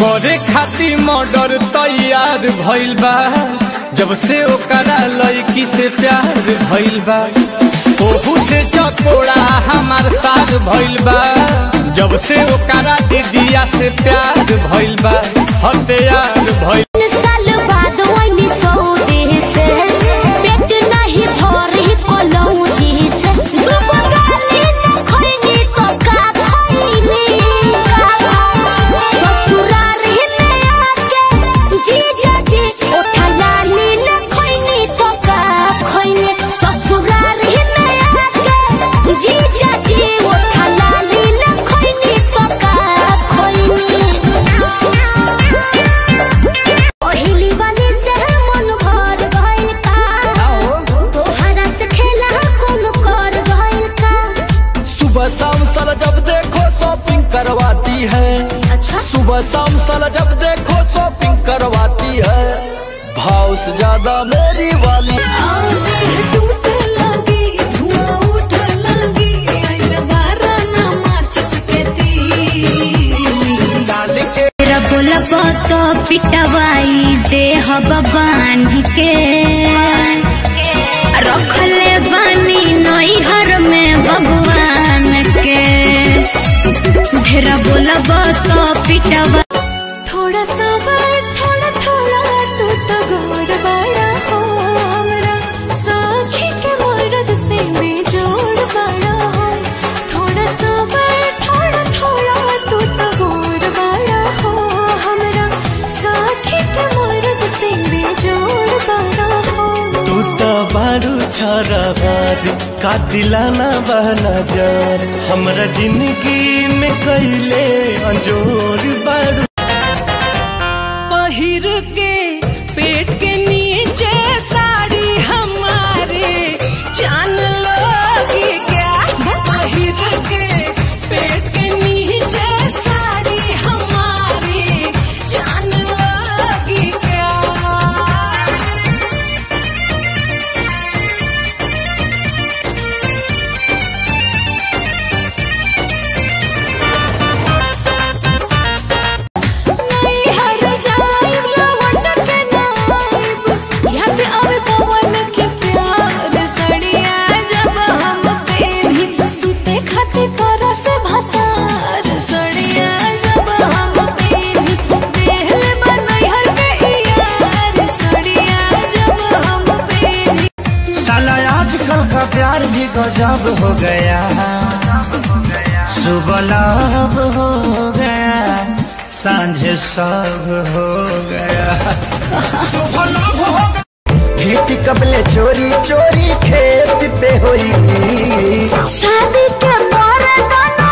करे खातिर मर्डर तैयार भइल बा जब से ओकरा लड़की से प्यार भइल बा ओहू से चकोड़ा हमार साथ भइल बा जब से ओकरा दीदिया से प्यार भइल बा हथियार भइल साल बाद वही सऊदी से पेट नहीं भरी कलौजी से दुगो गाली न खैनी तो का खैनी ससुराल ही में आके जीजा जी ओठा लाली न खैनी तो का खैनी ससुराल ही में आके जीजा जी ओठा लाली न खैनी तो का खैनी ओहिली वाली से मन भर गइल का तोहरा से खेला कोन कर गइल का सुबह शाम साला जब देखो शॉपिंग करवाती है अच्छा सुबह शाम साला जब देखो शॉपिंग करवाती है भाव से ज्यादा मेरी वाली डाल के तेरा बोला तो पिटवाई दे बांध के रखले बानी नैहर में भगवान के ढेरा बोला तो पिटवा थोड़ा सा बात थोड़ा थोड़ा तू तो गोर बड़ा हो हमरा साखी के मर्द से बेजोड़ बड़ा हो थोड़ा सा बात थोड़ा थोड़ा तू तो गोर बड़ा हो हमरा साखी के मर्द से बेजोड़ बड़ा हो तू तो बारू छोरा बारू का दिलाना बहना जार हमरा जिंदगी में कैले अंजोर बारू पहिर के पेट के नीचे साड़ी हमारे जान लोगी क्या पहिर के पेट के नीचे साड़ी हमारी जान लोगी क्या नहीं हर जाइब लवंड के नाइब याद आवे पवन के प्यार सड़िया जब हम पेनी सुते खाते करा से भतार सड़िया जब हम पेनी देहले बनई हर के यार सड़िया जब हम पेनी साला आजकल का प्यार भी गजब हो गया सुबह लाभ हो गया सांझ सब हो गया खेती कबले चोरी चोरी खेत पे हुई शादी के परे दोनों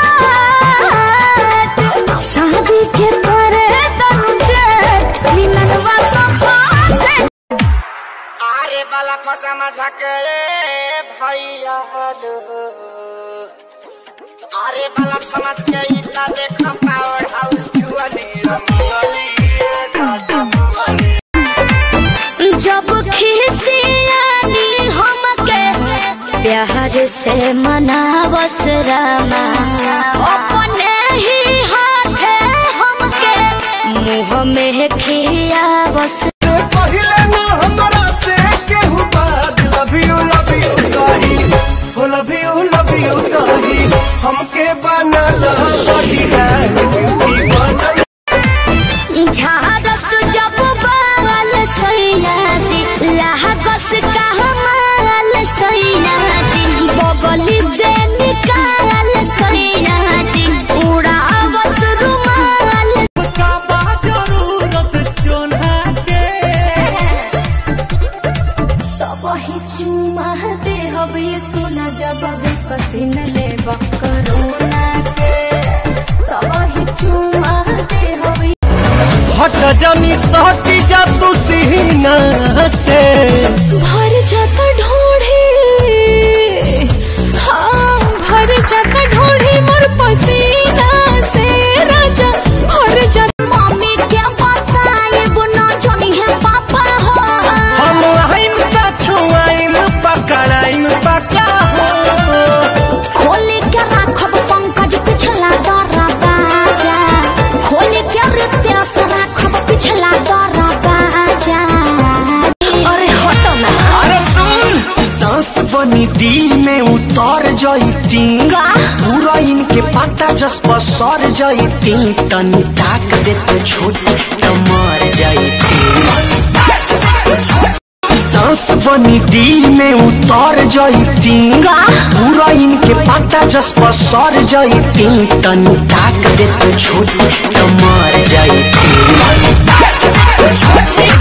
डाट शादी के परे दोनों डाट मिलनवा सफा से आरे बाला फसा मजा के भैया लो आरे बाला समझ के इतना देख पावर हाउस जुआली रंगली जब खिसियानी हमके प्यार से मनावस रामा अपने ही हाथे हमके मुँह में खियावस पहिले ना हमरा से केहू बात लव यू लव यू कही हो लव यू लव यू कही हमके बनला बढ़िया ब्यूटी बनला झारस जब बाल सैया जी लागस का हमाल सैया जी बगली से निकाल सैया जी उड़ावस रुमाल का बा जरूरत चोन्हा के तब ही चुमा दे हवे सोना जब भी पसीन ले करोना के तब ही चुमा दे हवे हट जानी सहटी जा तू सीना से भर जाता ढोढ़ी हाँ भर जाता ढोढ़ी मोर पसीना से राजा भर जाता मम्मी क्या बताए बुना जोनी है पापा हो हम आइम ता छुआइम पकड़ाइम पका हो खोले के राखब पंकज पिछला दरा बाजा खोले के रिते बनी दिल में उतर जईती का? पूरा इनके पता जस पर सर जईती तनी ताक दे तो छोटी तो मर जईती सांस बनी दिल में उतर जईती का? पूरा इनके पता जस पर सर जईती तनी ताक दे तो छोटी तो मर जईती